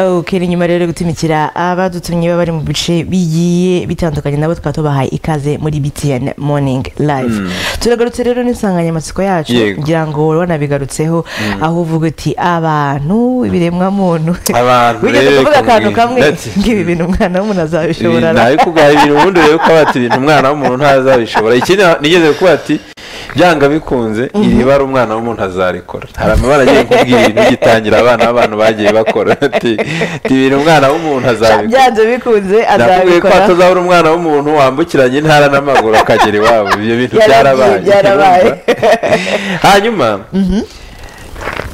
ok ni nyuma rero yo gutumikira abadutumye baba bari mu bice bigiye bitandukanye nabo tukaba tubahaye ikaze muri btn morning live turagarutse rero n'insanganyamatsiko yacu Yego. ngira ngo wari wanabigarutseho aho uvuga uti abantu ibiremwamuntu Abantu wigeze rero kuvuga akantu kumwe. kamwe Ndetse. nk'ibi bintu umwana w'umuntu azabishobora na- nawe kugaha ibintu ubundi urebe ko bati ibintu umwana w'umuntu ntazabishobora ikindi nigeze kuba ati byanga bikunze iri bara umwana w'umuntu azarikora hari amabara agiye kubwira ibintu bigitangira abana b'abantu bagiye bakora ati ati ibintu umwana w'umuntu azabikora byanze bikunze nakubwiye ko azabikora hatazabura umwana w'umuntu wambukiranya intara n'amaguru akagera iwabo ibyo bintu Yaragiye, byarabaye byarabaye. hanyuma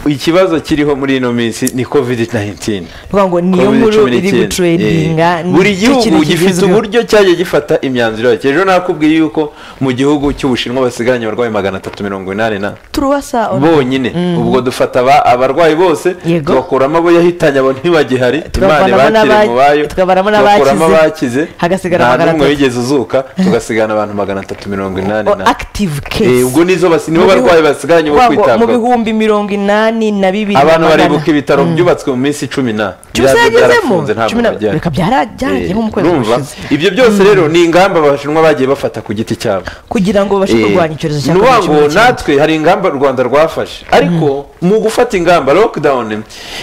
ikibazo kiriho muri ino minsi ni covid 19 Kuvuga ngo niyo Covid nkuru cumi iri n'icyenda. gutrendinga Eh, buri gihugu gifite uburyo cyagiye gifata imyanzuro yacyo ejo nakubwiye yuko mu gihugu cy'ubushinwa basigaranye abarwayi magana atatu mirongo inani na turubasa bonyine ubwo dufata aba- abarwayi bose Yego. tubakuramo abo yahitanye abo ntibagihari imana Tukavanamo ibatire n'aba- mu bayo tukavanamo tubakuramo n'abakize. abakize Hagasigara nta magana n'umwe atatu. wigeze uzuka tugasigana abantu magana atatu mirongo inani na active Eh, case ubwo nizo basi nibo Mu bihu- barwayi basigaranye bo Kuvuga ngo mu kwitabwaho bihumbi mirongo inani na bibiri abantu na magana- baribuka ibitaro byubatswe mu minsi cumi na cyose Byarabyo yagezemo byarafunze, nta cumi na muntu wajyayo. reka byarajyagemo mu kwezi Urumva? gushize ibyo byose rero ni ingamba abashinwa bagiye bafata ku giti cyabo kugira ngo babashe kurwanya icyorezo cya ni ukuvuga covid ngo cumi n'icyenda. natwe hari ingamba u rwanda rwafashe ariko mu gufata ingamba lockdown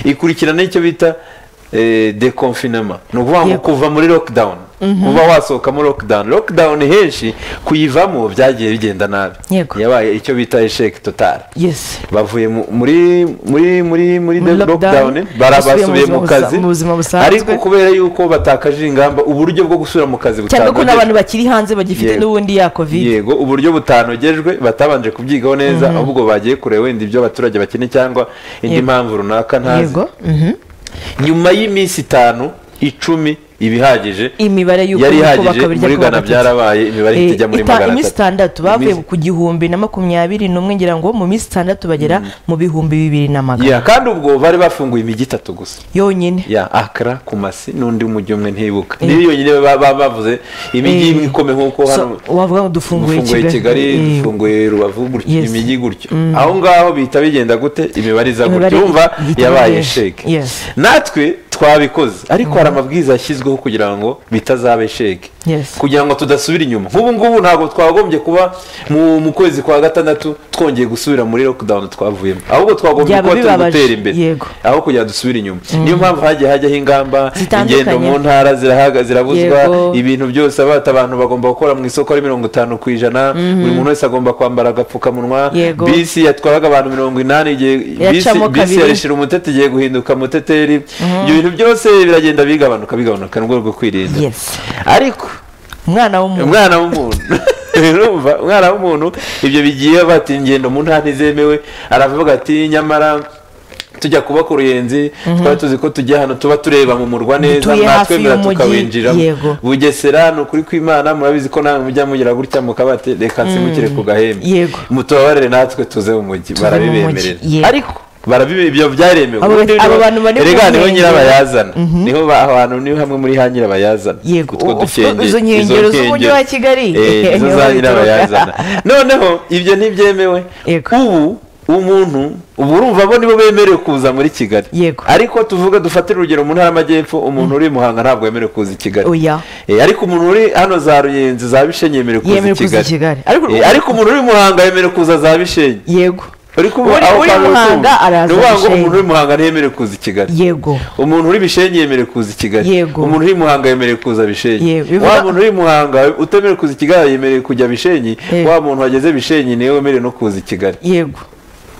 ikurikirana icyo bita deconfinema ni ukuvuga ngo Yego. kuva muri lockdown uba wasohoka muri lockdown lockdown henshi kuyivamo byagiye bigenda nabi Yego. yabaye icyo bita esheke totale yes bavuye mu- muri muri muri muri Muri de- lockdown, lockdown bara- basubiye mu buzima basubiye mu kazi busa- mu buzima busanzwe. ariko kubera yuko batakaje ingamba uburyo bwo gusubira mu kazi cyane ko butanogejwe n'abantu bakiri hanze bagifite Yego. n'ubundi ya covid yego uburyo butanogejwe batabanje kubyigaho neza ahubwo bagiye kure wenda ibyo abaturage bakeneye cyangwa indi Yego. mpamvu runaka ntazi yego mhm. nyuma y'iminsi itanu icumi ibihagije imibare y'uko yari uko ihagije bakabirya muri ko ghana bagatatu. byarabaye imibare ihita ijya muri Ita- magana iminsi atatu itandatu bavuye Iminsi- ku gihumbi na makumyabiri n'umwe ngira ngo mu minsi itandatu bagera mu bihumbi bibiri na magana Yeah, kandi ubwo bari bafunguye imijyi itatu gusa yonyine ya akara kumasi n'undi mujyi umwe ntibuka niyo yonyine baba- baba bavuze imijyi Eh. imwe ikome nk'uko So, hano wavuga ngo dufunguye dufunguye kigali Eh, dufunguye rubavu gutyo Yes. imijyi gutyo aho ngaho bihita bigenda gute imibare iza Imibare gutyo wumva ihita yabaye imenyesha. sheke Yes. natwe twabikoze ariko hari amabwiriza yashyizweho kugira ngo bitazaba sheke Yes. kugira ngo tudasubira inyuma nk'ubu ngubu ntabwo twagombye kuba mu mu kwezi kwa gatandatu twongeye gusubira muri lockdown twavuyemo ahubwo twagombye Byaba kuba turi bibabaje. gutera imbere Yego. aho kugira dusubire inyuma niyo mpamvu hagiye hajyaho ingamba Zitandukanye. ingendo mu ntara zirahaga zirabuzwa Yego. ibintu byose abata abantu bagomba gukora mu isoko ari mirongo itanu ku ijana buri muntu wese agomba kwambara agapfukamunwa Yego. bisi yatwaraga abantu mirongo inani igiye bisi Yacamo bisi kabiri. yarishira umutete igiye guhinduka muteteri ibyo bintu byose biragenda bigabanuka bigabanuka mu rwego rwo kwirinda Yes. ariko umwana w'umuntu umwana w'umuntu urumva umwana w'umuntu ibyo bigiye bati ingendo mu ntara ntizemewe aravuga ati nyamara tujya kuba ku ruyenzi twari tuzi ko tujya hano tuba tureba mu murwa neza Dutuye hafi natwemera y'umujyi, tukawinjiramo yego. bugesera ni ukuri kw'imana murabizi ko namwe mujya mugira gutya mukabati reka nsimukire ku gahembe Yego. mutubabarire natwe tuze mu mujyi mu barabibemerera mujyi, yego. ariko barabibe ibyo byaremewe Abo- Ubundi abo niho- bantu bari mu erega niho nkengero. nyirabayazana niho ba- aho hantu niho hamwe muri ha nyirabayazana Yego, utwo u- dukenge izo nkengero z'umujyi wa Kigali. Eh, izo Niho za bituruka. nyirabayazana noneho ibyo ntibyemewe Yego. ubu umuntu ubu urumva bo nibo bemerewe kuza muri kigali Yego. ariko tuvuga dufatire urugero mu ntara y'amajyepfo umuntu uri i muhanga ntabwo yemerewe kuza i kigali Oya. Eh, ariko umuntu uri hano za ruyenzi za bishenyi yemerewe kuza Yemerewe i kuza i Kigali. kigali Ariko- Eh, ariko umuntu uri i muhanga yemerewe kuza za bishenyi yego uri kuba Uri- aho uri i kantu Muhanga kumva. araza Ni ukuvuga ngo Bishenyi. umuntu uri i muhanga ntiyemerewe kuza i kigali yego umuntu uri bishenyi yemerewe kuza i kigali Yego. umuntu uri i muhanga yemerewe kuza bishenyi Yego, bivuga- wa muntu uri i muhanga utemerewe kuza i kigali yemerewe kujya bishenyi Yego. wa muntu wageze bishenyi niwe wemerewe no kuza i kigali yego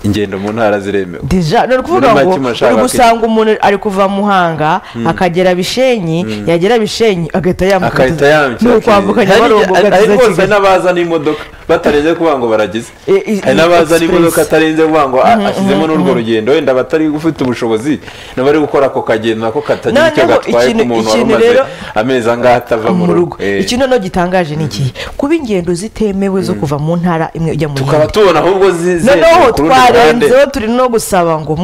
ingendo mu ntara ziremewe deja ni ukuvuga Muri ngo make murashaka uri iki? gusanga umuntu ari kuva muhanga akagera bishenyi yagera bishenyi agahita yambuka akahita yambukira ni ukwambukanya Kigali. amarungu Hari- hari ugatiza rwose kigali n'abaza n'imodoka batarenze kuvuga ngo baragize Eh, eh, hari n'abaza express. n'imodoka atarenze kuvuga ngo ah, ashyizemo n'urwo rugendo wenda batari gufite ubushobozi n'abari gukora ako kagendo nako katagira icyo Noneho gatwaye ku ikintu- muntu wari ikintu umaze rero- amezi angahe atava mu rugo Eh. iki noneho gitangaje ni iki kuba ingendo zitemewe zo kuva mu ntara imwe ujya mu tukaba yindi tubona ahubwo zize noneho ku rundi ruhande. twarenzeho turi no gusaba ngo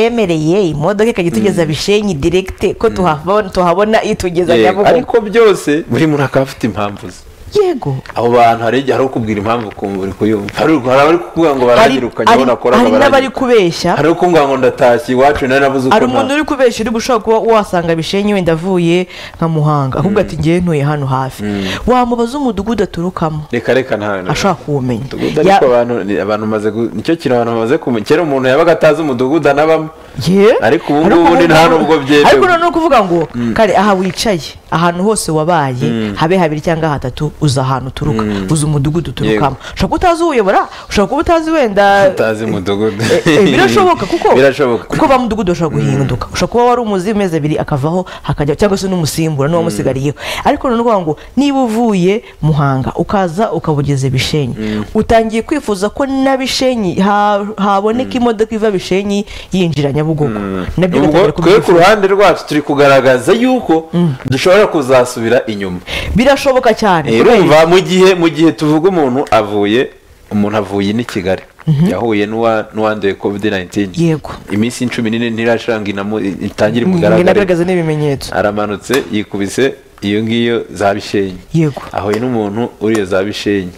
mwatwemereye imodoka ikajya itugeza bishenyi direkite ko tuhabona tuhabona itugeza Yego, nyabugogo ariko byose buri muntu akaba afite impamvu ze yego abo bantu hari igihe hari ukubwira impamvu ukumva uri kuyumva hari hari abari kuvuga ngo hari baragirukanye hari- abo nakoraga hari n'abari baragirukanye kubeshya hari ukuvuga ngo ndatashye iwacu nari nabuze uko hari nta- umuntu uri kubeshya uri gushobora kuba wasanga bishenye wenda avuye nka muhanga ahubwo ati ngewe ntuye hano hafi wamubaza umudugudu aturukamo reka reka nta ashaka kuwumenya umudugudu Ya- ariko abantu ni- abantu maze gu- nicyo kintu abantu bamaze kumenya kera umuntu yabaga atazi umudugudu anabamo Ye? Ariko ubu ngubu ni nta nubwo byemewe. ariko noneho kuvuga ngo kare aha wicaye ahantu hose wabaye habe habiri cyangwa hatatu uzi ahantu uturuka uzi umudugudu uturukamo ushobora kuba utazi uwuyobora ushobora kuba utazi wenda utazi umudugudu Eh, eh, birashoboka kuko birashoboka kuko ba mudugudu bashobora guhinduka ushobora kuba wari umuzi amezi abiri akavaho hakajya cyangwa se n'umusimbura n'uwamusigariyeho ariko none uvuga ngo niba uvuye muhanga ukaza ukaba ugeze bishenyi utangiye kwifuza ko na bishenyi ha- haboneka imodoka iva bishenyi yinjira nyabugogo nabyo ugatangira ubwo twe ku kubyifuza ruhande rwacu turi kugaragaza yuko dushobora kuzasubira inyuma birashoboka cyane Eh, kubera urumva mu gihe mu gihe tuvuga umuntu avuye umuntu avuye n'i kigali yahuye n'uwa- n'uwanduye covid 19 Yego. iminsi cumi n'ine ntirashanga inamo- itangire ngo kugaragara inagaragaza n'ibimenyetso aramanutse yikubise iyo ngiyo za bishenyi Yego. ahuye n'umuntu uri iyo za bishenyi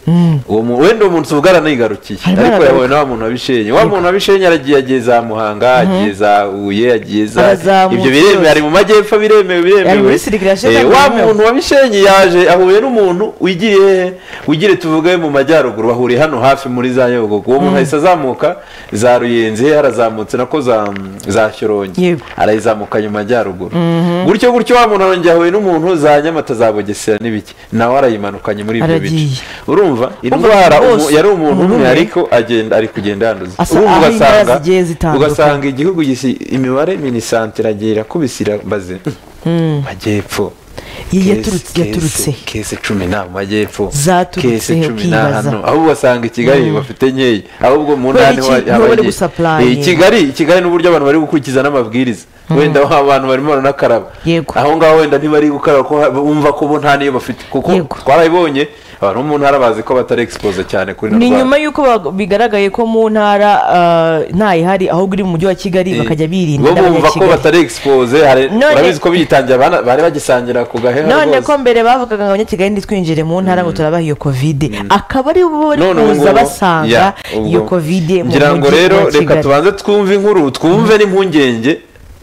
uwo mu- wenda uwo muntu ubwo aranigarukiye Arimo ariko aragaruka. yahuye n'wa muntu wa bishenyi wa muntu wa bishenyi aragiye yagiye za muhanga agiye za huye agiye za Arazamutse ibyo biremewe yose. ari mu majyepfo biremewe Ari biremewe muri sirikira yashize Eh, kandi wa biremewe. muntu wa bishenyi yaje ahuye n'umuntu wigiye hehe? wigiye tuvuge mu majyaruguru bahuriye hano hafi muri za nyabugogo uwo muntu ahise azamuka za ruyenzi he harazamutse nako za za shyorongi Yego. arayizamukanye mu majyaruguru gutyo gutyo wa muntu arongera ahuye n'umuntu za nyamata za bugesera n'ibiki nawe arayimanukanye muri ibyo bice Aragiye. urumva indwara bose, umu- yari umuntu umuntu umwe umwe. ariko agenda ari kugenda yanduza Asa- urumva aho indwara ugasanga zigiye zitandukanye. ugasanga igihugu gisi imibare minisante iragiye irakubise irabaze majyepfo Ye- Kese- yaturutse- kese- yaturutse. kese cumi na mu majyepfo Zaturutse, kese cumi na ukibaza. hano ahubwo ugasanga i kigali bafite nkeya ahubwo mu Kubera ntara iki? niho Niho haba bari nkeya. gusapurayinga. Eh, i kigali i kigali n'uburyo abantu bari gukurikiza n'amabwiriza wenda aho abantu barimo baranakaraba Yego. aho ngaho wenda ntibari gukaraba ko ha- bumva ko bo nta niyo bafite kuko Yego. twarabibonye abantu bo mu ntara bazi ko batari expose cyane kuri ni rwanda. nyuma y'uko bag- bigaragaye ko mu ntara ah, ntayihari ahubwo iri mu mujyi wa kigali bakajya birinda bo bumva ko n'abanyakigali. batari expose hari None- urabizi ko biyitangiye abana- bari bagisangira ku gaheha none ko rwose mbere bavugaga ngo abanyakigali ntitwinjire mu ntara ngo turabaha iyo kovide akaba ari bo bari None ubu kuza ngubu- basanga ya, iyo ubwo- kovide mu ngira ngo mujyi rero wa reka kigali tubanze twumve inkuru twumve n'impungenge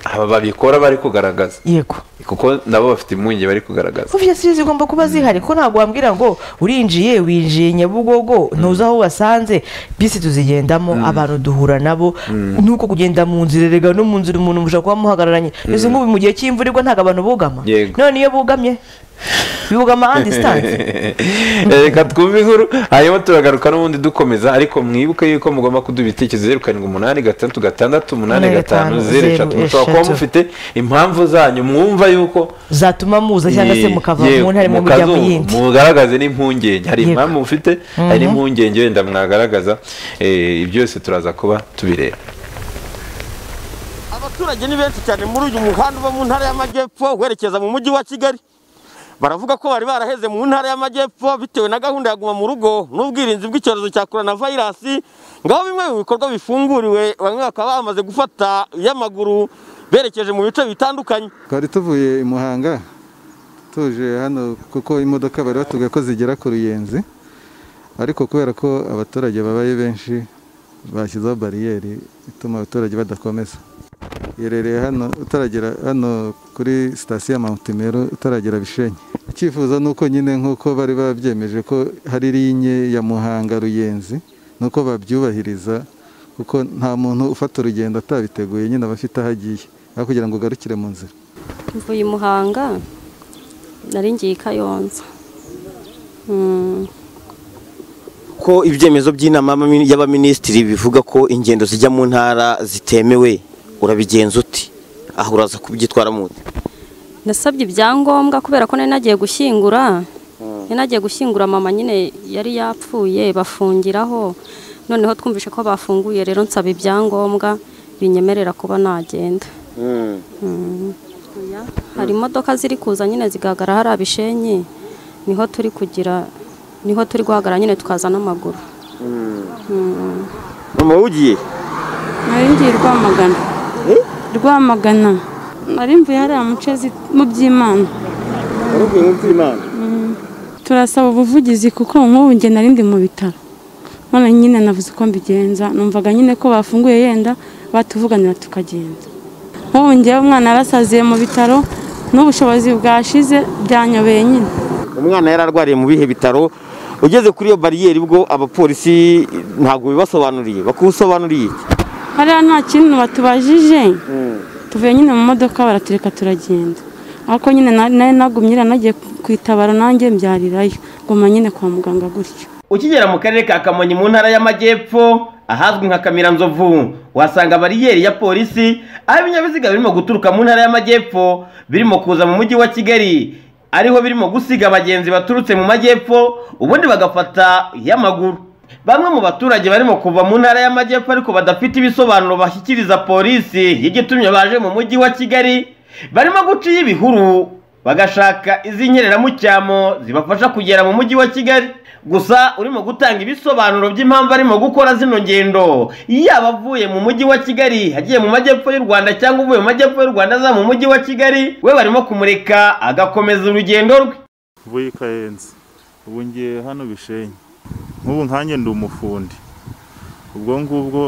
aba babikora bari kugaragaza yego kuko nabo bafite impungenge bari kugaragaza obviously zigomba kuba zihari ko ntabwo wambwira ngo urinjiye winjiye nyabugogo ntuzi aho wasanze bisi tuzigendamo abantu duhura nabo nuko kugenda mu nzira erega no mu nzira umuntu mushobora kuba muhagararanye izi ngubu mu gihe cy'imvura igwa ntabwo abantu bugama Yego. none iyo bugamye bugama andi sitansi Eh, reka twumve inkuru hanyuma turagaruka n'ubundi dukomeza ariko mwibuke yuko mugomba kuduha ibitekerezo zeru karindwi umunani gatandatu gatandatu umunani gatanu zeru eshatu mushobora kuba mufite impamvu zanyu mwumva yuko zatuma muza cyangwa se mukava Yewe, mu ntara imwe mujya mu mukazungu, yindi mugaragaze n'impungenge hari Yego. impamvu mufite hari n'impungenge wenda mwagaragaza eh, byose turaza kuba tubireba abaturage ni benshi cyane muri uyu muhanda uba mu ntara y'amajyepfo werekeza mu mujyi wa kigali baravuga ko bari baraheze mu ntara y'amajyepfo bitewe na gahunda ya guma mu rugo n'ubwirinzi bw'icyorezo cya korona vayirasi ngaho bimwe mu bikorwa bifunguriwe bamwe bakaba bamaze gufata iy'amaguru berekeje mu bice bitandukanye twari tuvuye i muhanga tuje hano kuko imodoka bari batubwiye ko zigera ku ruyenzi ariko kubera ko abaturage babaye benshi bashyizeho bariyeri ituma abaturage badakomeza irereye hano utaragera hano kuri sitasiyo ya mantimero utaragera bishenyi icyifuzo ni uko nyine nk'uko bari babyemeje ko hari linye ya muhanga ruyenzi ni uko babyubahiriza kuko nta muntu ufata urugendo atabiteguye nyine aba afite aho agiye aho kugira ngo ugarukire mu nzira mvuye i muhanga nari ngiye i kayonza Mm, ko ibyemezo by'inama y'abaminisitiri bivuga ko ingendo zijya mu ntara zitemewe urabigenza uti aho uraza kubyitwaramo ute nasabye ibyangombwa kubera ko nari nagiye gushyingura nari nagiye gushyingura mama nyine yari yapfuye bafungiraho noneho twumvise ko bafunguye rero nsaba ibyangombwa binyemerera kuba nagenda Oya, hari imodoka ziri kuza nyine zigahagarara hari abishenyi niho turi kugira niho turi guhagarara nyine tukaza n'amaguru mama ugiye nari ngiye rwamagana rwamagana nari mvuye hariya muce zi- mu by'imana Waruvuye mu by'Imana turasaba ubuvugizi kuko nk'ubu njye nari ndi mu bitaro none nyine navuze uko mbigenza numvaga nyine ko bafunguye yenda batuvuganira tukagenda nk'ubu njyewe umwana yarasaziye mu bitaro n'ubushobozi bwashize byanyobeye nyine umwana yari arwariye mu bihe bitaro ugeze kuri iyo bariyeri bwo abapolisi ntabwo bibasobanuriye bakusobanuriye iki? hariya nta kintu batubajije tuvuye nyine mu modoka baratureka turagenda ariko nyine na- nari nagumye iriya nagiye kwitabara nanjye mbyarirayo nguma nyine kwa muganga gutyo ukigera mu karere ka kamonyi mu ntara y'amajyepfo ahazwi nka kamiranzovu uhasanga bariyeri ya polisi aho ibinyabiziga birimo guturuka mu ntara y'amajyepfo birimo kuza mu mujyi wa kigali ariho birimo gusiga abagenzi baturutse mu majyepfo ubundi bagafata iy'amaguru bamwe mu baturage barimo kuva mu ntara y'amajyepfo ariko badafite ibisobanuro bashyikiriza polisi y'igitumye baje mu mujyi wa kigali barimo guca iy'ibihuru bagashaka iz'inkeramucyamo zibafasha kugera mu mujyi wa kigali gusa urimo gutanga ibisobanuro by'impamvu arimo gukora zino ngendo yaba avuye mu mujyi wa kigali agiye mu majyepfo y'u rwanda cyangwa uvuye mu majyepfo y'u rwanda aza mu mujyi wa kigali we barimo kumureka agakomeza urugendo rwe mvuye ikayenze ubu ngiye hano bishenye nk'ubu nkanjye ndi umufundi ubwo ngubwo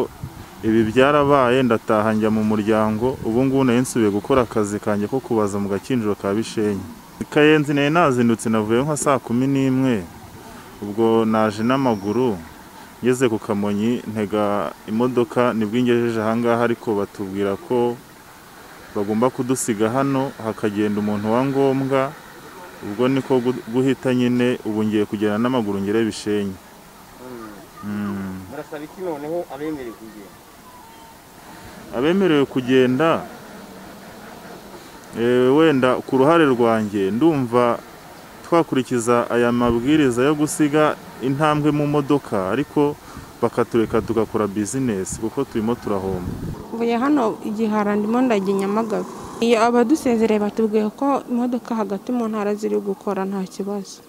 ibi byarabaye ndataha njya mu muryango ubu ngubu nari nsubiye gukora akazi kanjye ko kubaza mu gakinjiro ka bishenye ikayenze nari nazindutse navuye nka saa kumi n'imwe ubwo naje n'amaguru ngeze ku kamonyi ntega imodoka nibwo ingejeje ahangaha ariko batubwira ko bagomba kudusiga hano hakagenda umuntu wa ngombwa ubwo niko gu- guhita nyine ubu ngiye kugenda n'amaguru ngere bishenye Mm. barasaba iki noneho abemerewe kugenda abemerewe kugenda eh, wenda ku ruhare rwanjye ndumva twakurikiza aya mabwiriza yo gusiga intambwe mu modoka ariko bakatureka tugakora bizinesi kuko turimo turahomba mvuye hano igihara ndimo ndagiye nyamagabe iyo abadusezereye batubwiye ko imodoka hagati mu ntara ziri gukora nta kibazo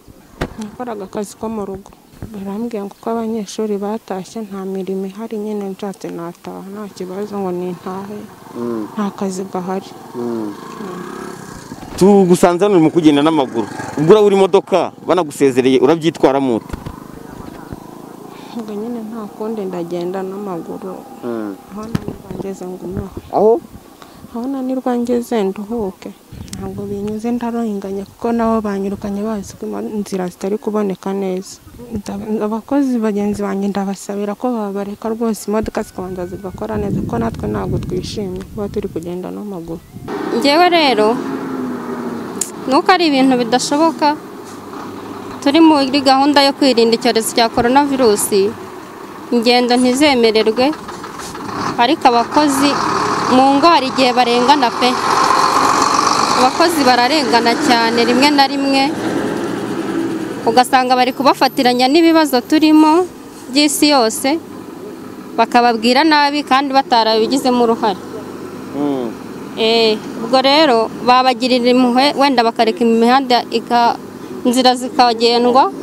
nakoraga akazi ko mu rugo barambwiye ngo uko abanyeshuri batashye nta mirimo ihari nyine nshatse nataha nta kibazo ngo nintahe nta kazi gahari tugusanze hano urimo kugenda n'amaguru ubwo urabura imodoka banagusezereye urabyitwaramo ute ngo nyine nta kundi ndagenda n'amaguru aho nanirwa ngeze ngumeho aho aho nanirwa ngeze nduhuke ntabwo binyuze ndarenganye kuko nabo banyirukanye bazi ko imo- inzira zitari kuboneka neza Nda- abakozi bagenzi banjye ndabasabira ko babareka rwose imodoka zikabanza zigakora neza kuko natwe ntabwo twishimye kuba turi kugenda n'amaguru ngewe rero nuko ari ibintu bidashoboka turi muri gahunda yo kwirinda icyorezo cya korona virusi ingendo ntizemererwe ariko abakozi mu ngo hari igihe barengana pe abakozi bararengana cyane rimwe na rimwe ugasanga bari kubafatiranya n'ibibazo turimo by'isi yose bakababwira nabi kandi batarabigizemo uruhare Eh, ubwo rero babagirira impuhwe wenda bakareka imihanda ika inzira zikagendwa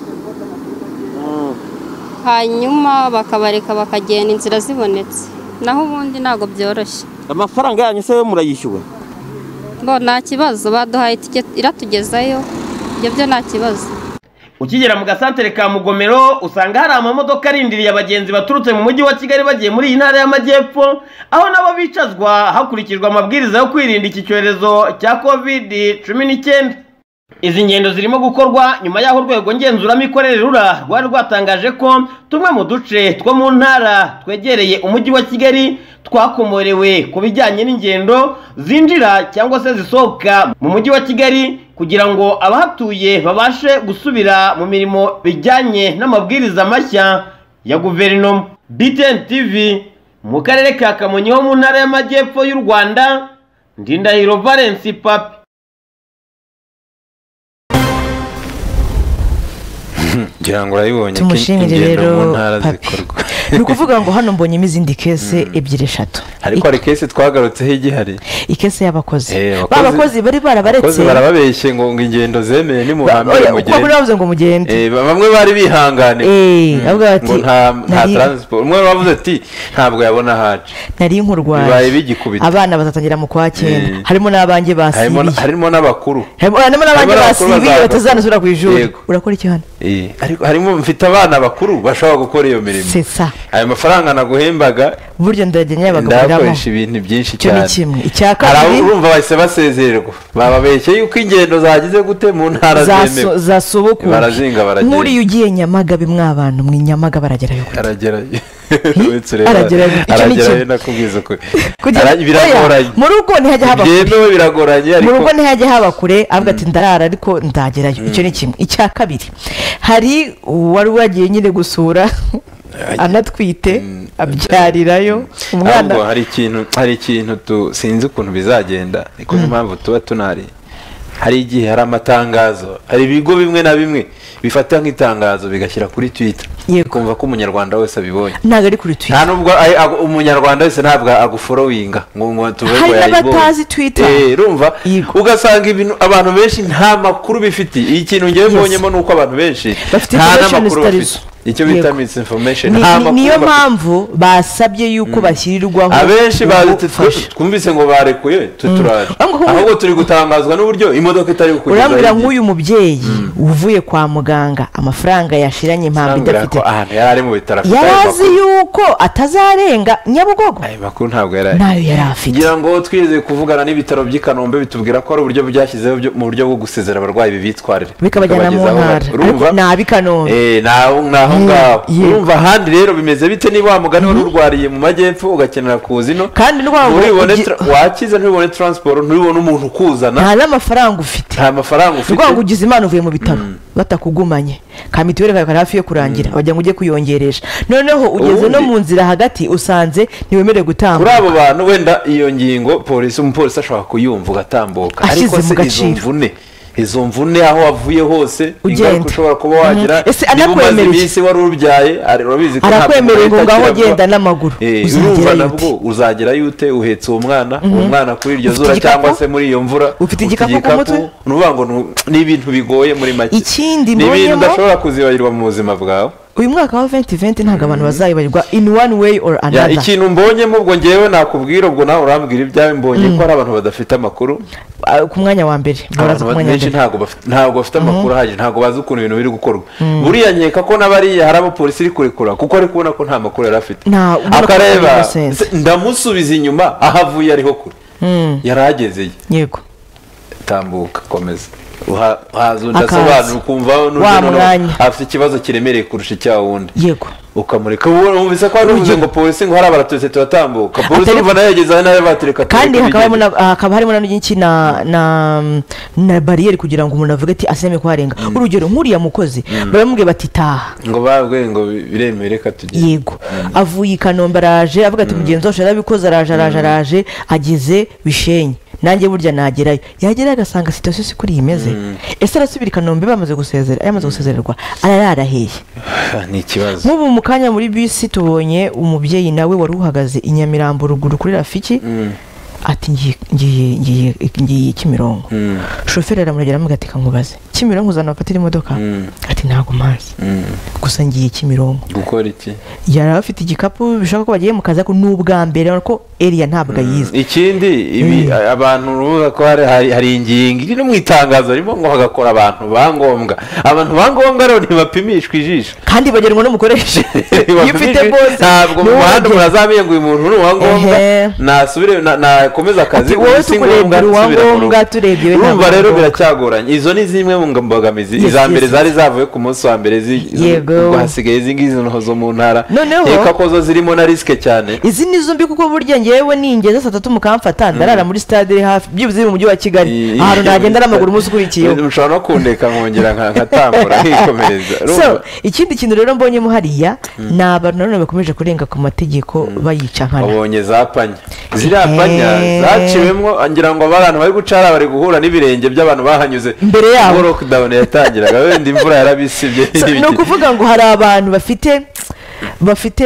hanyuma bakabareka bakagenda inzira zibonetse naho ubundi ntabwo byoroshye amafaranga yanyu se we murayishyuwe bo nta kibazo baduhaye itike iratugezayo ibyo byo nta kibazo ukigera mu gasantere ka mugomero usanga hari amamodoka arindiriye abagenzi baturutse mu mujyi wa kigali bagiye muri iyi ntara y'amajyepfo aho nabo bicazwa hakurikijwe amabwiriza yo kwirinda iki cyorezo cya covid cumi n'icyenda izi ngendo zirimo gukorwa nyuma y'aho urwego ngenzuramikorere rura rwari rwatangaje ko tumwe mu duce two mu ntara twegereye umujyi wa kigali twakomorewe ku bijyanye n'ingendo zinjira cyangwa se zisohoka mu mujyi wa kigali kugira ngo abahatuye babashe gusubira mu mirimo bijyanye n'amabwiriza mashya ya guverinoma btn tv mu karere ka kamonyi ho mu ntara y'amajyepfo y'u rwanda ndindahiro valence papi ngira ngo urayibonye ko Tumushimire ingendo rero mu ntara papi zikorwa ni ukuvuga ngo hano mbonyemo izindi kese ebyiri eshatu ariko hari kese twagarutseho igihari ikese y'abakozi Eh, ba abakozi- bakozi bari barabaretse abakozi barababeshye ngo ngo ingendo zemeye nimuhambire Oya, uko muri mugende bavuze ngo mugende Eh, ba- bamwe bari bihangane Eh, avuga ati, ngo nta nta nari- taransiporo umwe wavuze ati ntabwo yabona haje nari nkurwaye bibaye bigikubita. abana bazatangira mu kwa Eh. cyenda harimo n'abanjye harimo basibiye harimo n'abakuru harimo harimo n'abandi harimo n'abakuru basibiye bazaza. batazanasubira ku ishuri Yego. urakora iki hano Eh, ariko harimo mfite abana bakuru bashobora gukora iyo mirimo C'est ça. ayo mafaranga naguhembaga buryo ndagenya bagakoreramo ndayakoresha ibintu byinshi Icyo ni cyane kimwe. Icya Hari kabiri- abo urumva bahise basezererwa bababeshye yuko ingendo zagize gute mu ntara zemewe zasoboka barazinga baragenda nk'uriya ugiye nyamagabe mw'abantu mwe nyamaga baragerayo gute? aragerayo Hi? Uretse ureba- Aragerayo. Icyo ni aragerayo kimwe. nakubwiza ko Kugira- Ara- biragoranye Oya, mu rugo ntihajya haba kure ibyemewe biragoranye mu ariko rugo ntihajya haba kure avuga ati ndarara ariko ndagerayo icyo ni kimwe icya kabiri hari uwari wagiye nyine gusura anatwite abyarirayo ahubwo umwana hari ikintu hari ikintu tu- sinzi ukuntu bizagenda niko niyo mpamvu tuba tunari hari igihe hari amatangazo hari ibigo bimwe na bimwe bifata nk'itangazo bigashyira kuri twitter Yego. ukumva ko umunyarwanda wese abibonye ntabwo ari kuri nta twita nubwo ay- ago- umunyarwanda wese ntabwo aguforoyinga ngo ngo tuvuge Hari ngo yayibonye. n'abatazi Twitter. Eh, rumva Yego. ugasanga ibintu abantu benshi nta makuru bifite ikintu ngewe Yes. mbonyemo ni uko abantu benshi Bafite nta information n'amakuru zitari bafite zo. icyo bita Yego. misinformation Ni- nta ni- makuru niyo bafite. mpamvu basabye yuko bashyirirwaho abenshi bazi ubufasha. twumvise ngo barekuye tuturaje Ahubwo kuko- ahubwo turi gutangazwa n'uburyo imodoka itari kukugezaho urambwira igihe. nk'uyu mubyeyi uvuye kwa muganga amafaranga yashiranye impamvu Urambwira idafite ko ahantu yari ari mu bitaro afite yari ayo azi makuru. yuko atazarenga nyabugogo ayo makuru ntabwo yari ari nayo yari afite ngira ngo twizeye kuvugana n'ibitaro by'i kanombe bitubwira ko hari uburyo byashyizeho byo- mu buryo bwo gusezera abarwayi bibitwarire Bikabajyana mu Bikabagezaho ntara. bari. Ariko Urumva? ni ab'i Kanombe. Eh, ni aho ni aho Yeah, ngaho yeah. urumva ahandi rero bimeze bite niba wa mugani wari urwariye mu majyepfo ugakenera kuza ino Kandi ni ukuvuga ngo ntubibone ugi- tra- wakiza ntubibone taransiporo ntubibone umuntu ukuzana nta n'amafaranga ufite nta mafaranga ni ufite ukuvuga ngo ugize imana uvuye mu bitaro batakugumanye ka mituweli kawe kari hafi yo kurangira bagira ngo ujye kuyongeresha noneho ugeze no Ubundi- mu nzira hagati usanze ntiwemerewe kuri gutambuka abo bantu wenda iyo ngingo polisi umupolisi ashobora kuyumva ugatambuka Ashyize ariko mu se izo gaciro. mvune izo mvune aho wavuye hose Ugenda. ingaruka ushobora kuba wagira Mhm. Ese niba umaze anakwemereye? iminsi wari urubyaye ari- urabizi ko ntabwo Arakwemereye ngo leta ngaho ikira vuba. genda n'amaguru. Eh, Uzagerayo urumva ute? nabwo uzagera yute uhetse uwo mwana uwo mwana kuri iryo Ufite zuba igikapu? cyangwa se muri iyo mvura Ufite igikapu ku mutwe? ni ukuvuga ngo ni- ni ibintu bigoye muri make Ikindi ni ibintu mbonyemo- udashobora kuzibagirwa mu buzima bwawe uyu mwaka wa 2020 ntabwo abantu bazayibarirwa in one way or Ya, another ikintu mbonyemo ubwo ngewe nakubwira ubwo nawe urambwira ibyawe mbonye ko hari abantu badafite amakuru Ah, ku mwanya wa mbere baraza abantu ku mwanya wa benshi mbere ntabwo bafite- ntabwo bafite amakuru ahagije ntabwo bazi ukuntu ibintu biri gukorwa buriya nkeka ko n'abariya hari abapolisi iri kurekura kuko ari kubona ko nta makuru yari afite Nta- ubona ko akareba ari innocent. se- ndamusubiza inyuma aho avuye ariho kure yari agezeye yego tambuka komeza Uha- uhaza undi Akaza. asobanura ukumva n'undi Wa noneho mwanya. afite ikibazo kiremereye kurusha icya wundi yego ukamureka ubu wumvise ko wari ngo polisi ngo hari abaratutsi turatambuka polisi Atari- urumva nayo yageze aho nayo batureka kandi tureka hakabamo bigende. na- hakaba harimo na n'iki na na na bariyeri kugira ngo umuntu avuge ati asemeye kuharenga urugero nk'uriya mukozi baramubwira bati taha ngo babwe ngo biremere reka tugende yego avuye i kanombe araje avuga ati mugenzi wacu yarabikoze araje araje araje ageze bishenye nanjye burya nagerayo yagerayo agasanga sitasiyo si kuri iyi imeze ese arasubira i kanombe bamaze gusezera yamaze gusezererwa arara yaraheye Ah, ni ikibazo nk'ubu mu kanya muri bisi tubonye umubyeyi nawe wari uhagaze i nyamirambo ruguru kuri rafiki ati ngiye ngiye- ngiye ngiye kimironko shoferi aramuragera aramubwira ati kankubaze kimironko uzana abafatira imodoka ati ntabwo mpazi gusa ngiye kimironko gukora iki yari afite igikapu bishobora ko bagiye mu kazi ariko ni ubwa mbere urabona ko eriya ntabwo ayizi ikindi ibi abantu urubuga ko hari- hari hari ingingo iri no mu itangazo harimo ngo hagakora abantu ba ngombwa abantu ba ngombwa rero ntibapimishwa ijisho kandi bagenerwa n'umukoresha iyo ufite Bapimishwa- bose ntabwo mu niwe uragena. muhanda umuntu azamenya ngo uyu muntu ni uwa ngombwa Ehe. nasubire na- nakomeze akazi Ati, wowe uyu si tukurebye ngombwa, uri uwa nsubire mu rugo. ngombwa, turebye we urumva ntabwo rero ari biracyagoranye izo ni zimwe mu mbogamizi Yes, iza mbere yes, zari zavuye ku munsi wa mbere zi- Yego. ubwo hasigaye izi ngizi noneho zo mu ntara Noneho- reka ko zo zirimo na risike cyane izi ni zo mbi kuko burya ngewe ningeze saa tatu mukamfata ndarara muri stade hafi byibuze iri mu mujyi wa kigali Iyi- ahantu nagenda n'amaguru umunsi ukurikiyeho mushobora no kundeka nkongera nka- nkatambura nkikomereza so ikindi kintu rero mbonyemo hariya ni abantu nanone bakomeje kurenga ku mategeko bayica nkana wabonye za panya ziriya panya zaciwemo ngira ngo abantu bari gucara bari guhura n'ibirenge by'abantu bahanyuze Imbere yabo. ubwo lockdown yatangiraga wenda imvura yarabisibye So, ni n'ibiki. ukuvuga ngo hari abantu bafite bafite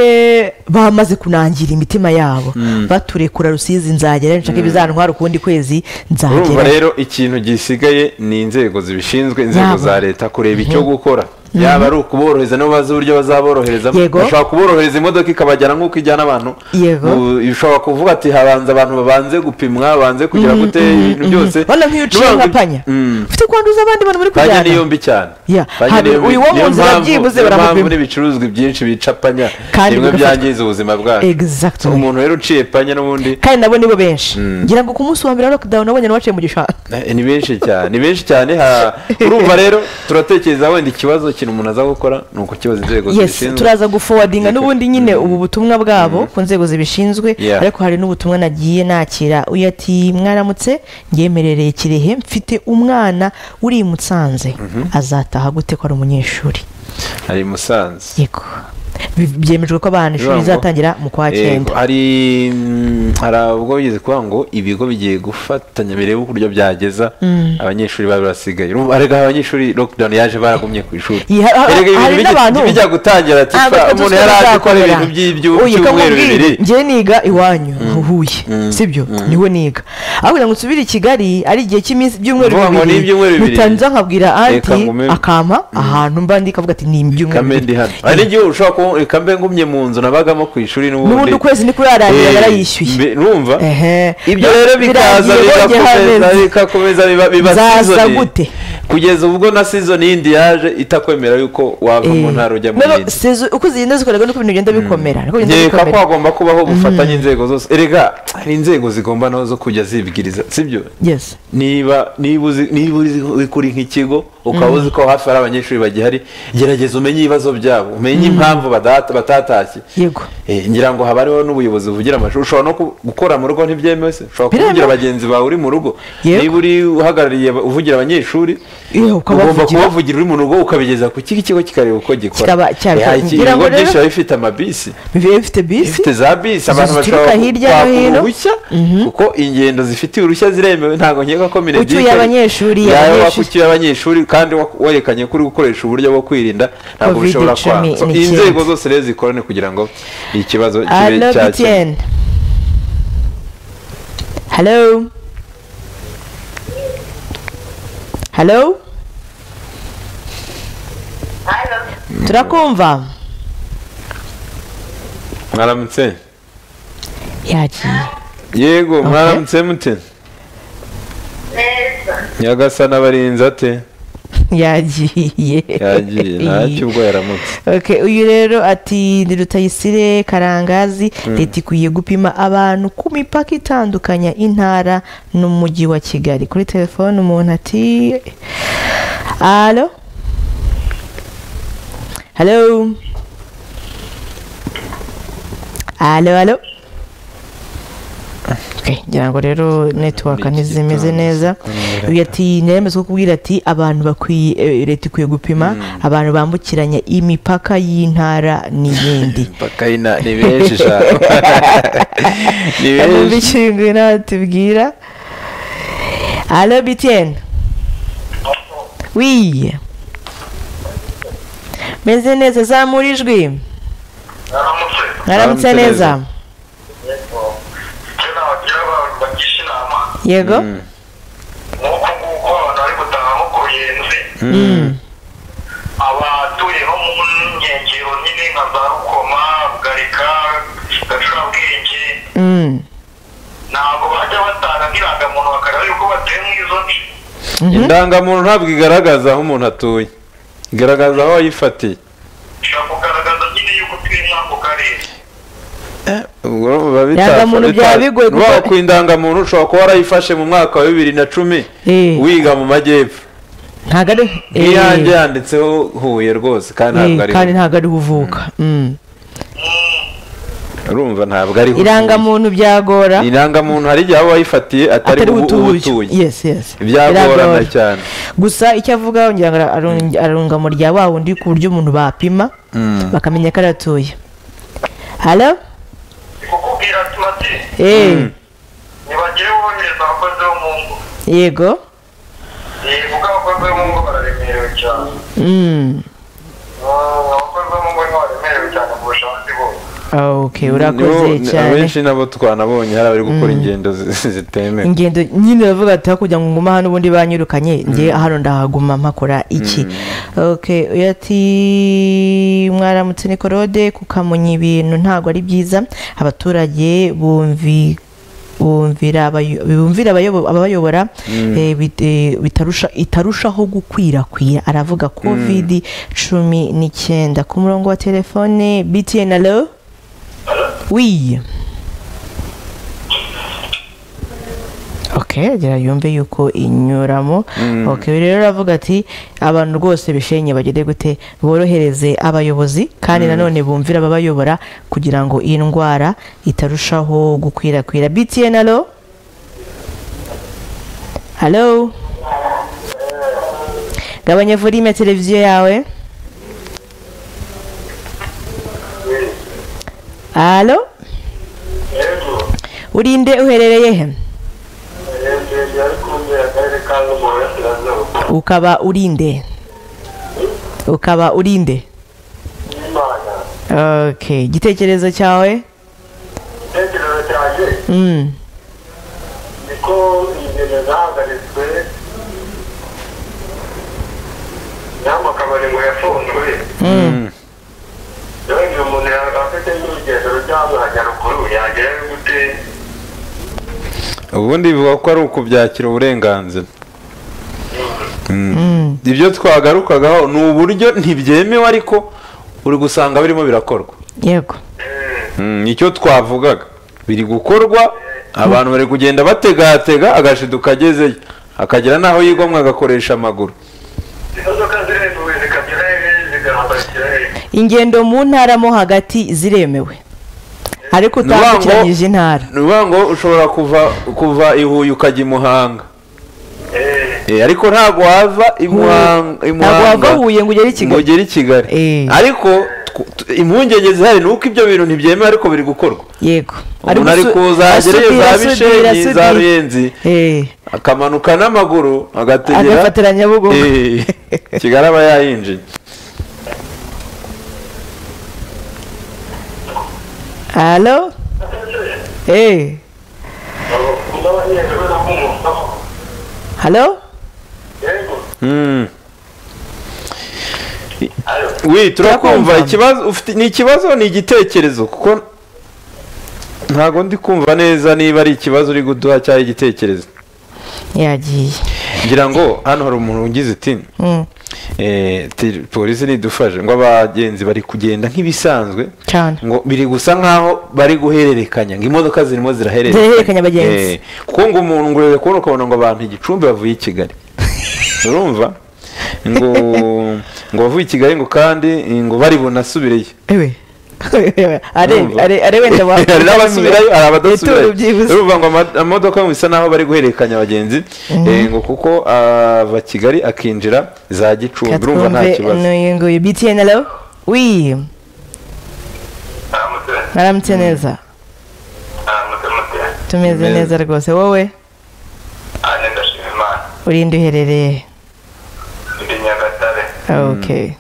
bamaze kunangira imitima yabo baturekura rusizi nzagera nshaka ibizantwara ukundi kwezi urumva nzagera rero ikintu gisigaye ni inzego zibishinzwe inzego Yaba. za leta kureba icyo gukora yaba ari ukuborohereza nibo bazi uburyo bazaboroherezamo Yego. bashobora kuborohereza imodoka ikabajyana nk'uko ijyana abantu Yego. Mu- ushobora kuvuga ati habanza abantu babanze gupimwa babanze kugira gute ibintu byose bana nk'iyo uciye Nubanza- nka panya Mm. ufite kwanduza abandi bantu muri panya niyo kujyana mbi cyane Ya, Panya hari- niyo mbi- uyu wo mu niyo nzira mpamvu- byibuze niyo mpamvu baramupima. n'ibicuruzwa byinshi bica panya Kandi bimwe bigafata- byangiza ubuzima bwacu Exactly. umuntu rero uciye panya n'ubundi kandi nabo nibo benshi ngira ngo ku munsi wa mbere wa lockdown nabonye n'abaciye mu gishanga Eh, ni benshi cyane ni benshi cyane ha- urumva rero turatekereza wenda ikibazo ikintu umuntu aza gukora ni ukukibaza inzego yes zibishinzwe turaza gufowadinga n'ubundi nyine ubu butumwa bwabo ku nzego zibishinzwe Yeah. ariko hari n'ubutumwa nagiye nakira uyu ati mwaramutse ngemerereye kirehe mfite umwana uri i musanze azataha gute ko ari umunyeshuri hari i musanze yego Bi- byemejwe ko abana ishuri Bivuga ngo- rizatangira mu kwa Yego, cyenda hari mm, hari ubwo bigeze kuvuga ngo ibigo bigiye gufatanya birebe uburyo byageza abanyeshuri baba basigaye urumva erega abanyeshuri lockdown yaje baragumye ku ishuri Iya, ha- ha- erega hari ibintu n'abantu- bijya- bijya gutangira ati Ntabwo "Fa, twe umuntu tuzi yari ko azi ko ari bizakorera." ibintu by'ibyu- Oya, ko by'ibyumweru nkubwira, bibiri njyewe niga iwanyu huye sibyo niwe niga aho kugira ngo nsubire i kigali ari igihe cy'iminsi ibyumweru Vuga ngo ni ibyumweru bibiri bibiri. bitanza nkabwira Reka anti ngume. akampa ahantu mba ndi kavuga ati ni ibyumweru kame ndi bibiri hano hari n'igihe ushobora kuba reka mbe ngumye mu nzu nabagamo ku ishuri n'ubundi n'ubundi ukwezi niko yarangira Eh, yarayishyuye mbe- numva Ehe. ibyo rero bikaza Birangiye, bongeye bigakomeza hameze. bikakomeza biba- biba Zaza season. gute? kugeza ubwo na season yindi yaje itakwemera yuko wava mu ntara ujya mu Noneho yindi sezo- uko zigenda zikorerwa niko ibintu bigenda bikomera niko bigenda nkeka ko bikomera hagomba kubaho ubufatanye inzego zose erega hari inzego zigomba nazo zo kujya zibwiriza sibyo yes niba niba uzi niba uzi uri nk'ikigo ukaba uzi ko hafi hari abanyeshuri bagihari gerageza umenye ibibazo byabo umenye impamvu badata- batatashye yego Eh, ngira ngo haba hariho n'ubuyobozi buvugira amashuri ushobora no ku- gukora mu rugo ntibyemewe se ushobora Biremewe. kuvugira bagenzi bawe uri mu rugo Yego. niba uri uhagarariye aba- uvugira abanyeshuri Iyo, ugomba ukabavugira. kubavugira uri mu rugo ukabigeza ku kiki kigo kikareba uko Kikaba gikora cyabikora. Eh, hari iki- Ngira ngo ibigo rero- byinshi biba bifite amabisi biba bifite bisi ifite za bisi abantu zituruka bashobora hirya no kwaka hino. uruhushya kuko ingendo zifitiye uruhushya ziremewe ntabwo nkeka ko minegike Ucyuye abanyeshuri, abanyeshuri. ucyuye abanyeshuri kandi wa- werekanye ko uri gukoresha uburyo bwo kwirinda ntabwo Covid bishobora cumi kwanga So, n'icyenda. inzego zose rero zikorane kugira ngo ikibazo kibe Hello, cyakemurwa BTN. Hello. Hello. Turakumva. mwaramutse Yagiye. yego mwaramutse mute nyagasana abarinzi ate Yagiye. yagiye ntacyo ubwo yaramutse Okay, uyu rero ati ni Rutayisire Karangazi leta ikwiye gupima abantu ku mipaka itandukanya intara n'umujyi wa Kigali kuri telefone umuntu ati Alo Hello Alo alo Okay, ngira ngo rero network ntizimeze neza uyu ati niremeze ko kubwira ati abantu bakwiye eh, leta ikwiye gupima abantu bambukiranya imipaka y'intara n'iyindi mpaka ina ni benshi sha ni numva benshi ikintu natubwira alo bitiyeni wiye meze neza zamura ijwi mwaramutse Mwaramutse neza neza. icyo nabagira abantu bagisha inama yego ni uko nguko abantu bari gutaha nko ku ruyenzi abatuye nko mu nkengero nyine nka za rukoma bugarika gacurabwenge Mm. ntabwo bajya batanga nk'irangamuntu bakareba yuko batuye mu izo nce indangamuntu ntabwo igaragaza aho umuntu atuye igaragaza aho wayifatiye bishobora kugaragaza nyine yuko utuye muri ako karere ubwo biba bita- Indangamuntu bita- byaba bigoye kuko- Urumva ku indangamuntu ushobora kuba warayifashe mu mwaka wa bibiri na cumi Eh. wiga mu majyepfo ntabwo ari nk'iyanjye yanditseho huye rwose kandi Eh, ntabwo kandi ari ntabwo ari uvuka Mm. urumva ntabwo ari Huye. irangamuntu byagora irangamuntu hari igihe waba wayifatiye atari atari ubu- utuye ubutuye yes yes byagorana Biragora. cyane gusa icyo avuga ngira ngo arung- arunga mu rya wa wundi ku buryo umuntu bapima bakamenya ko aratuye halo ni kukubwira ati Eh, ntibagire bohereza abakozi bo mu ngo yego Eh, kuko abakozi bo mu ngo bararemerewe cyane Mm. abakozi bo mu ngo ni baremerewe cyane kurusha abandi okay urakoze Nibo- cyane abenshi nabo twanabonye hari abari gukora ingendo zi- zitemewe ingendo nyine bavuga ati hakurya ngo ngume hano ubundi banyirukanye nge hano ndahaguma mpakora iki okay uyu ati mwaramutse ni korode kukamenya ibintu ntabwo ari byiza abaturage bumvi bumvira abayo- bumvira abayobo- ababayobora eh, bit- eh, bitarusha- itarushaho gukwirakwira aravuga covid cumi n'icyenda ku murongo wa telefone btn alo wiye ok agera yumve yuko inyuramo ok rero aravuga ati abantu rwose bishenye bagere gute borohereze abayobozi kandi nanone bumvira ababayobora kugira ngo iyi ndwara itarushaho gukwirakwira btn alo halo gabanya volume ya televiziyo yawe alo urinde uherereye he ukaba urinde ukaba urinde ok igitekerezo cyawe igitekerezo cyanjye Mm. niko ingendo zahagaritswe cyangwa akabari ngo yafunzwe rero igihe umuntu yaba afite n'urugendo rujya ruguru yagera gute ubundi bivuga ko ari ukubyakira uburenganzira Mm. ibyo twagarukagaho ni uburyo ntibyemewe ariko uri gusanga birimo birakorwa yego Mm, icyo twavugaga biri gukorwa abantu bari kugenda bategatega agashidu kagezeyo akagera n'aho yigomwa agakoresha amaguru imodoka ziremewe zikabyina hehe zigahambakira hehe ingendo mu ntara mo hagati ziremewe ariko Ni ukuvuga ngo- utambukiranyije intara ni ukuvuga ngo ushobora kuva kuva i huye ukajya i muhanga Eh, ariko ntabwo wava i Muhanga- i ntabwo Muhanga wava huye ngo ugere i ngo kigali ugere i kigali Eh. ariko tw- t- impungenge zihari ni uko ibyo bintu ntibyemewe ariko biri gukorwa yego umuntu ari gusu- kuzagereyo asudira, za asudira, bishenyi za asudira. ruyenzi Eh, akamanuka n'amaguru agategera agafatira nyabugogo Eh, kigali aba yayinjiye halo Eh, n'abanyeshuri b'umugabo halo yego Mm. wi turakumva Turakumva. ikibazo ufite ni ikibazo ni igitekerezo kuko ntabwo ndi kumva neza niba ari ikibazo uri kuduha cyangwa igitekerezo yagiye ngira ngo hano hari umuntu ugize iti Mm, eh, ti- polisi nidufashe ngo abagenzi bari kugenda nk'ibisanzwe cyane ngo biri gusa nkaho bari guhererekanya ngo imodoka zirimo zirahererekanya Zirahererekanya abagenzi. Eh, kuko ngo umuntu ngo urebe kubona ukabona ngo abantu igicumbi bavuye i kigali urumva ngo ngo bavuye i kigali ngo kandi ngo bari bunasubireyo ewe Arebe- are- are wenda wa- hari n'abasubirayo hari Ituro abadasubirayo byibuze. urumva ngo ama- amamodoka bisa n'aho bari guhererekanya abagenzi eh, ngo kuko ava kigali akinjira za gicumbi urumva nta katwumve kibazo n'uyu nguyu btn alo wi aramutse mwaramutse neza aramutse mutse tumeze Tumeze. neza rwose wowe ane ndashima imana urinde uherereye ndi nyagatare ok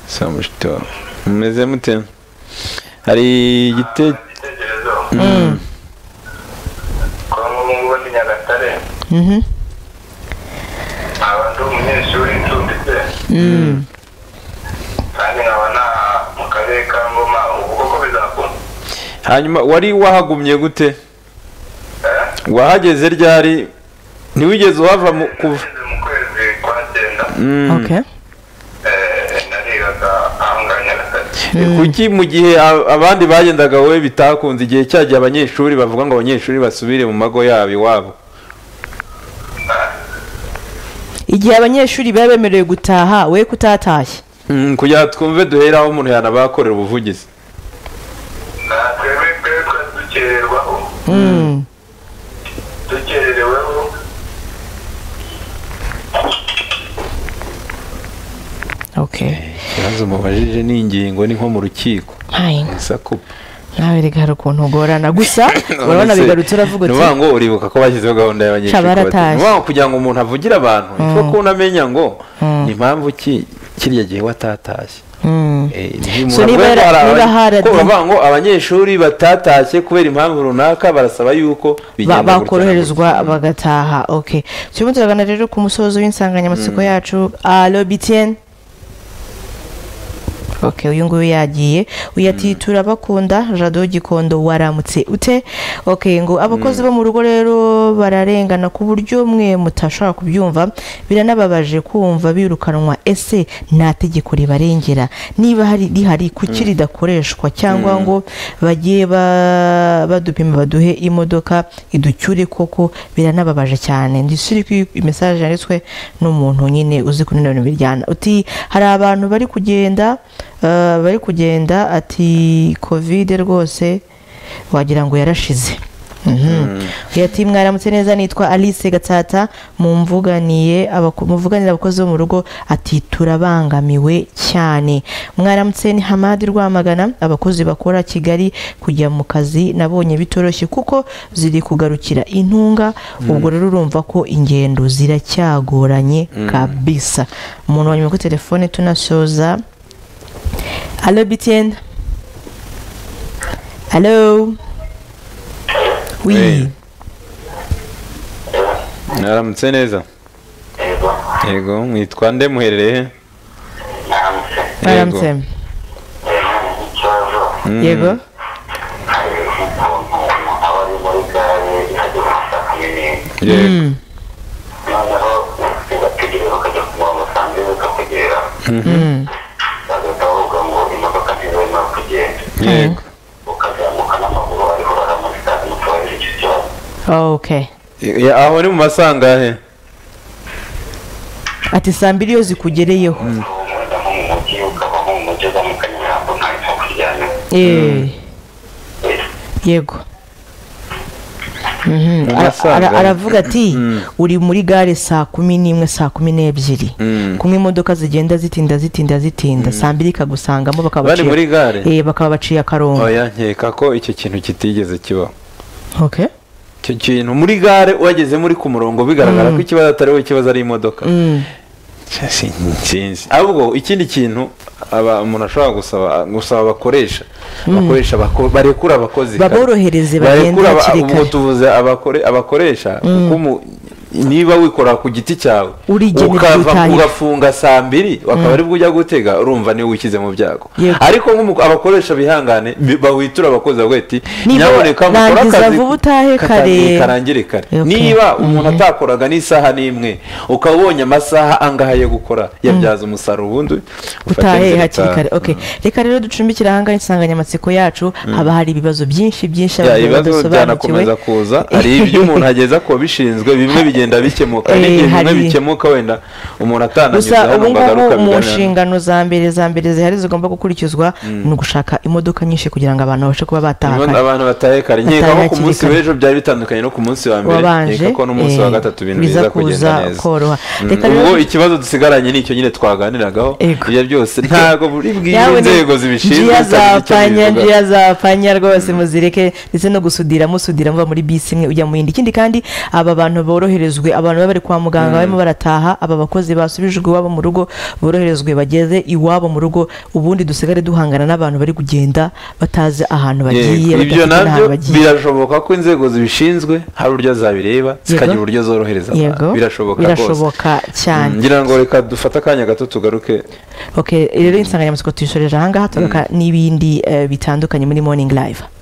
saa mushito mumeze mute hari igite igitekerezo kwa nkungu ndi nyagatare Mhm. nkaba ndi umunyeshuri ncumbitse kandi nkaba nta mu karere ka ngoma ubu koko bizakunda hanyuma wari wahagumye gute Eh? wahageze ryari ntiwigeze uhava mu kuva ngeze mu kwezi kwa cyenda ok eh, narigaga aha ngaha nyagatare kuki mu gihe a- abandi bagendaga wowe bitakunze igihe cyagiye abanyeshuri bavuga ngo abanyeshuri basubire mu mago yabo iwabo igihe abanyeshuri baba bemerewe gutaha we kutatashye Mm, kugira ngo twumve duhere aho umuntu yanabakorera ubuvugizi nta twebwe twebwe dukererwaho Mm, dukerereweho ok ikibazo mubajije ni ingingo ni nko mu rukiko Mpayinga, isakupa nawe rega hari ukuntu ugorana gusa urabona None se, bigarutse uravuga ni uti ukuvuga ngo uribuka ko bashyizeho gahunda y'abanyeshuri Ca kubatera. baratashye. Ni ukuvuga ngo kugira ngo umuntu avugira abantu ni ko kunamenya ngo ni mpamvu ki kirya gihe watatashye Mm. Eh, nti So muravuga niba ko niba hari abanye- haradi- ko baravuga ngo abanyeshuri batatashye kubera impamvu runaka barasaba yuko Ba- bigenda gutya na bakoroherezwa bagataha okay turimo turagana rero ku musozo w'insanganyamatsiko yacu alo btn okay uyu nguyu yagiye uyu ati turabakunda radiyo gikondo waramutse ute okay ngo abakozi bo mu rugo rero bararengana ku buryo mwe mutashobora kubyumva biranababaje kumva birukanwa ese nta tegeko ribarengera niba hari rihari kuki ridakoreshwa cyangwa ngo bagiye ba- badupima baduhe imodoka iducyure koko biranababaje cyane ndishyire kuri mesaje yanditswe n'umuntu nyine uzi kunanura imiryango uti hari abantu bari kugenda eh, bari kugenda ati kovide rwose wagira ngo yarashize yati mwaramutse neza nitwa alice gatsata mumvuganiye abako- muvuganira abakozi bo mu rugo ati turabangamiwe cyane mwaramutse ni hamadi rwamagana abakozi bakora kigali kujya mu kazi nabonye bitoroshye kuko ziri kugarukira intunga ubwo rero urumva ko ingendo ziracyagoranye kabisa umuntu wanyuma kuri telefone tunasoza alo btn alo oui Hey. mwaramutse neza yego mwitwa nde muherereye he? Yego. mwaramutse Mm. yego Yego. Mm. Mm. yego okay Ya- aho ni mu masangahe ati saa mbiri iyo zikugereyeho Eh. yego Mhm. Mu Ara- masaga. ara- aravuga ati Mm. uri muri gare saa kumi n'imwe saa kumi n'ebyiri Mm. kumwe imodoka zigenda zitinda zitinda zitinda saa mbiri ikagusangamo bakaba bari baciye- muri gare Eh, bakaba baciye akarongo oya nkeka ko icyo kintu kitigeze kibaho okay icyo kintu muri gare uhageze muri ku murongo bigaragara ko ikibazo atari wowe ikibazo ari imodoka Mm. Si- sinzi ahubwo ikindi kintu aba umuntu ashobora gusaba gusaba abakoresha abakoresha bako- barekura abakozi kare. Baborohereze bagende Barekura aba- hakiri kare. ubwo tuvuze abakore- abakoresha kuko umu- niba wikorera ku giti cyawe Urigenera ibyo ukava- utahira. ugafunga saa mbiri bakaba aribwo ujya gutega urumva niwe wishyize mu byago Yego. ariko nk'umu- abakoresha bihangane bi- bawitura abakozi bavuga ati Niba nyaboneka mukore rangiza akazi vuba utahe kare." karangire kare Okay. niba umuntu atakoraga n'isaha n'imwe ukaba ubonye amasaha angahe yo gukora yabyaza umusaruro ubundi ufate utahe inzira hakiri utaha. kare okay reka rero ducumbikire ahangaha insanganyamatsiko yacu haba hari ibibazo byinshi byinshi Ya, abantu ibibazo badasobanukiwe. byanakomeza kuza hari ibyo umuntu ageza ku babishinzwe bimwe bigenda bikemuka Eh, n'igihe bimwe hari- bikemuka wenda umuntu atananyuze gusa hano ubu ngo agaruke ngubu mu abiganire. nshingano za mbere za mbere zihari zigomba gukurikizwa ni ugushaka imodoka nyinshi kugira ngo abantu babashe kuba bataha Niba kare. abantu batahe kare nkeka ko Batahe ku munsi hakiri kare. w'ejo byari bitandukanye no ku munsi wa mbere wabanje nkeka ko n'umunsi wa eh, gatatu ibintu biza biza kugenda kuza neza koroha Mm, reka ubwo rero ikibazo dusigaranye ni icyo nyine twaganiragaho Yego. ibyo byose ntabwo buri bw'iyi Yawe ni- inzego zibishinzwe njiya bitari icyo zapfanya bivuga. njiya zapfanya rwose muzireke ndetse no gusudira musudira muva muri bisi imwe ujya mu yindi ikindi kandi aba bantu boroherezwe abantu baba bari kwa muganga barimo barataha aba bakozi basubijwe iwabo mu rugo boroherezwe bageze iwabo mu rugo ubundi dusigare duhangana n'abantu bari kugenda batazi ahantu bagiye Yego, ibyo badafite nabyo n'ahantu bagiye birashoboka ko inzego zibishinzwe hari uburyo zabireba zikagira uburyo zorohereza abantu. yego birashoboka rwose birashoboka cyane Mm, ngira ngo reka dufate akanya gato tugaruke okay rero insanganyamatsiko tuyishoreje ahangaha tugaruka n'ibindi eh, bitandukanye muri morning live